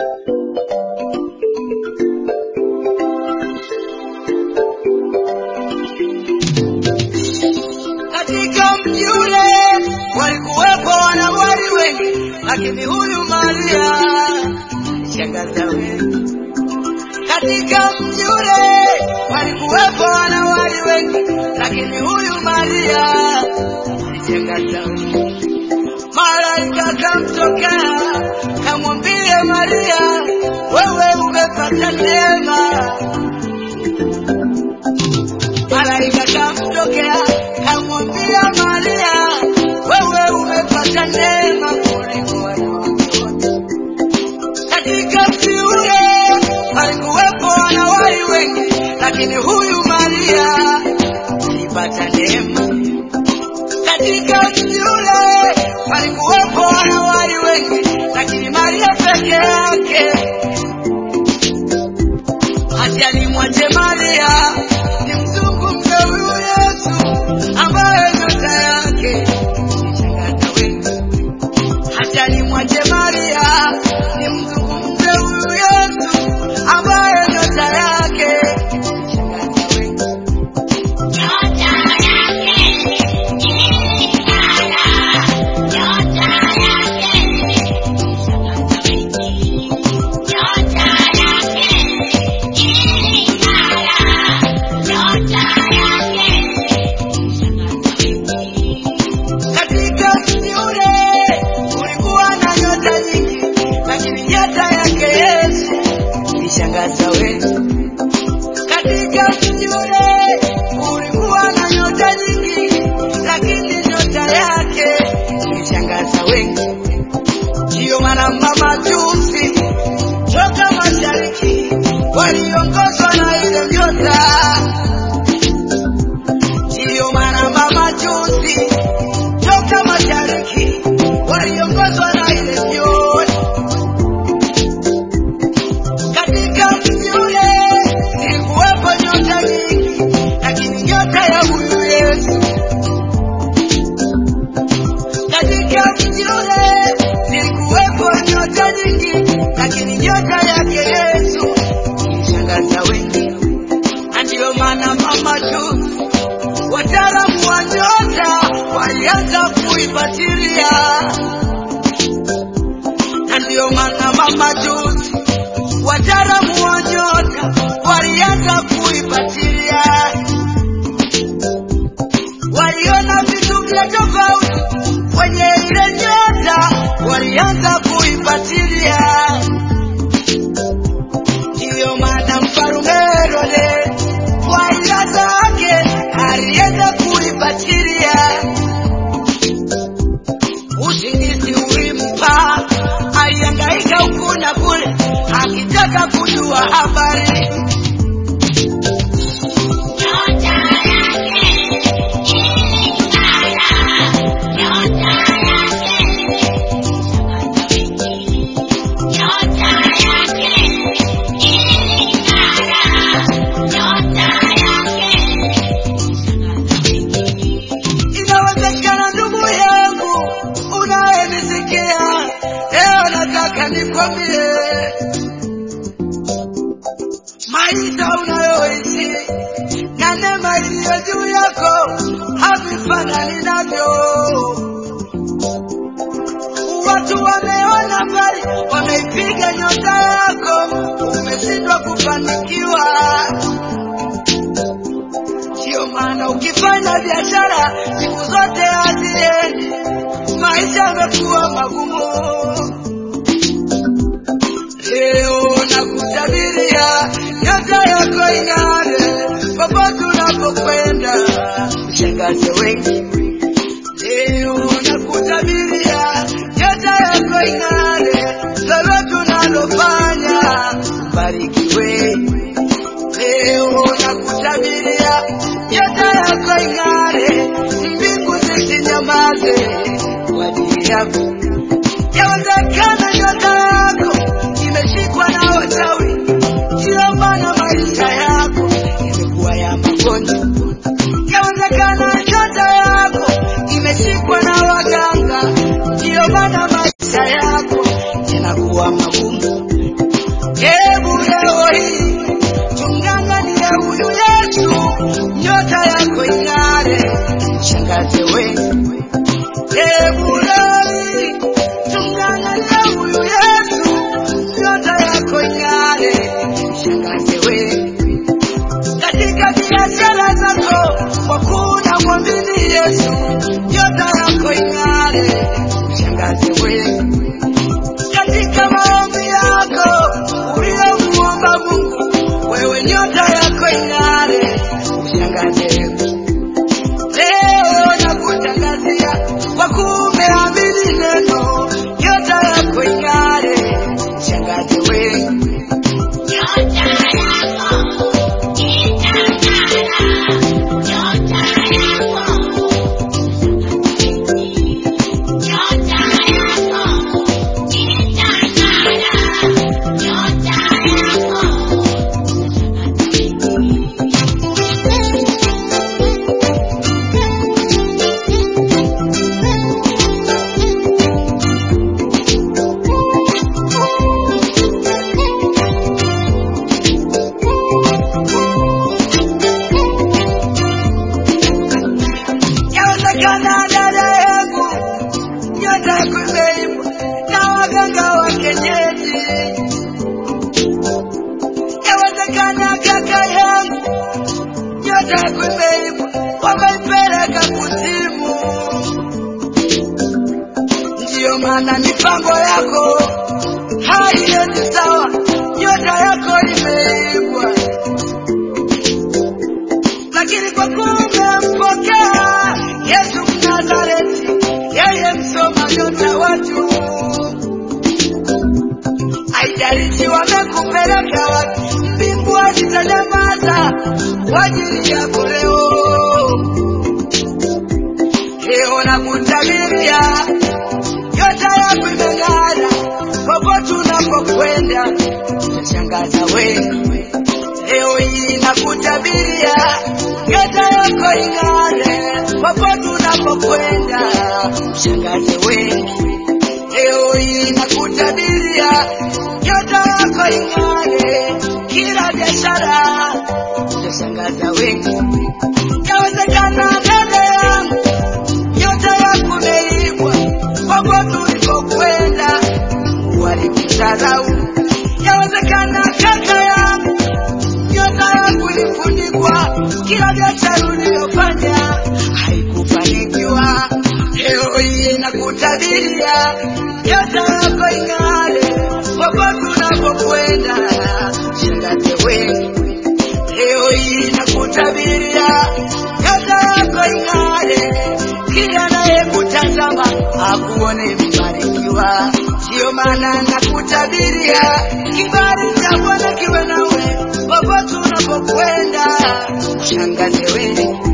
Katika mji ule walikuwepo wanawali wengi, lakini huyu Maria shangaza wengi. Katika mji ule walikuwepo wanawali wengi, lakini huyu Maria shangaza wengi. Malaika kamtokea kamwambie Maria, wewe umepata neema. Malaika kamtokea kamwambia Maria, wewe umepata neema kuliko wanawake wote. Katika mji ule alikuwepo wanawali wengi, lakini huyu Maria alipata neema. Katika mji ule walikuwepo wanawali wengi, lakini Maria peke yake hata alimwache Maria ni mzungumze huyu Yesu ambaye nyota yake ilishangaza wengi. Hata alimwache Maria ni mzungumze huyu Yesu ambaye nyota yake ilishangaza wengi. Katika mji ule kulikuwa na nyota nyingi, lakini nyota yake Yesu ilishangaza wengi. Katika mji ule kulikuwa na nyota nyingi, lakini nyota yake ilishangaza wengi. Ndiyo maana mamajusi toka mashariki waliongozwa na ile nyota. Ndiyo maana mamajusi toka mashariki waliongozwa na ile nyota. Katika mji ule ilikuwepo nyota nyingi, lakini nyota ya huyu Yesu. Katika mji ule ilikuwepo nyota nyingi, lakini nyota yake Yesu ilishangaza wengi, na ndiyo maana mama tu wataalamu wa nyota walianza kuifatilia, na ndiyo maana mama juzi wataalamu wa nyota walianza kuifatilia, waliona vitu vya tofauti kwenye ile nyota, walianza kuifatilia. Ndiyo maana mfalume Herode kwa ila zake alienda kuifatilia. Usingizi ulimpa, alihangaika huku na kule akitaka kujua habari. Inawezekana ndugu yangu unayenisikia leo, nataka nikwambie maisha unayoishi na neema iliyo juu yako havifanani navyo. Watu wameona mbali, wameipiga nyota yako, umeshindwa kufanikiwa. Ndiyo maana ukifanya biashara siku zote haziendi, maisha yamekuwa magumu. Leo nakutabiria nyota yako ing'are popote unapokwenda, ushangaze wengi. Leo nakutabiria nyota yako ing'are, lolote unalofanya ubarikiwe. Leo nakutabiria nyota yako ing'are, mbingu zisinyamaze kwa ajili yako. Yawezekana nyota yako imeshikwa na wachawi, ndiyo maana maisha yako imekuwa ya magonjwa. Yawezekana nyota yako imeshikwa na waganga, ndiyo maana maisha yako yanakuwa magumu. Hebu leo hii tumng'ang'anie huyu Yesu, nyota yako ing'are, shangaze wewe. Hebu leo hii tumng'ang'anie huyu Yesu, nyota yako ing'are, shangaze wewe katika biashara zako, kwa kuna mwamini Yesu, nyota yako ing'are, shangaze wewe. Katika maombi yako uliyomuomba Mungu, wewe nyota yako ing'are, shangaze leo nakutangazia kwa kumeamini neno, nyota yako ing'are, shangaze wewe. Nyota yako itang'ara, nyota yako. Nyota yako itang'ara, nyota yako. Yawezekana dada yangu nyota yako imeibwa na waganga wa kienyeji. Yawezekana kaka yangu nyota yako imeibwa, wameipeleka kuzimu. Ndiyo maana mipango yako haiendi sawa, nyota yako imeibwa lakini kwa kuwa umempokea Yesu Mnazareti, yeye msoma nyota watu, haijalishi wamekupeleka wapi, mbingu hazitanyamaza kwa ajili yako leo. Leo nakutabiria nyota yako imeng'ara, popote unapokwenda utashangaza wewe. Leo hii nakutabiria nyota yako ing'are, popote unapokwenda mshangaze wengi. Leo hii nakutabiria nyota yako ing'are, kila biashara utashangaza wengi. Yawezekana dada yangu nyota yako imeibwa, popote ulipokwenda walikudharau. Yawezekana kaka yangu nyota yako ilifunikwa, kila biashara uliyofanya haikufanikiwa. Leo hii nakutabiria nyota yako ing'are, popote unapokwenda shangaze wewe. Leo hii nakutabiria nyota yako ing'are, kila anayekutazama akuone mbarikiwa. Ndiyo maana nakutabiria kibali cha Bwana kiwe nawe popote unapokwenda, shangaze wewe.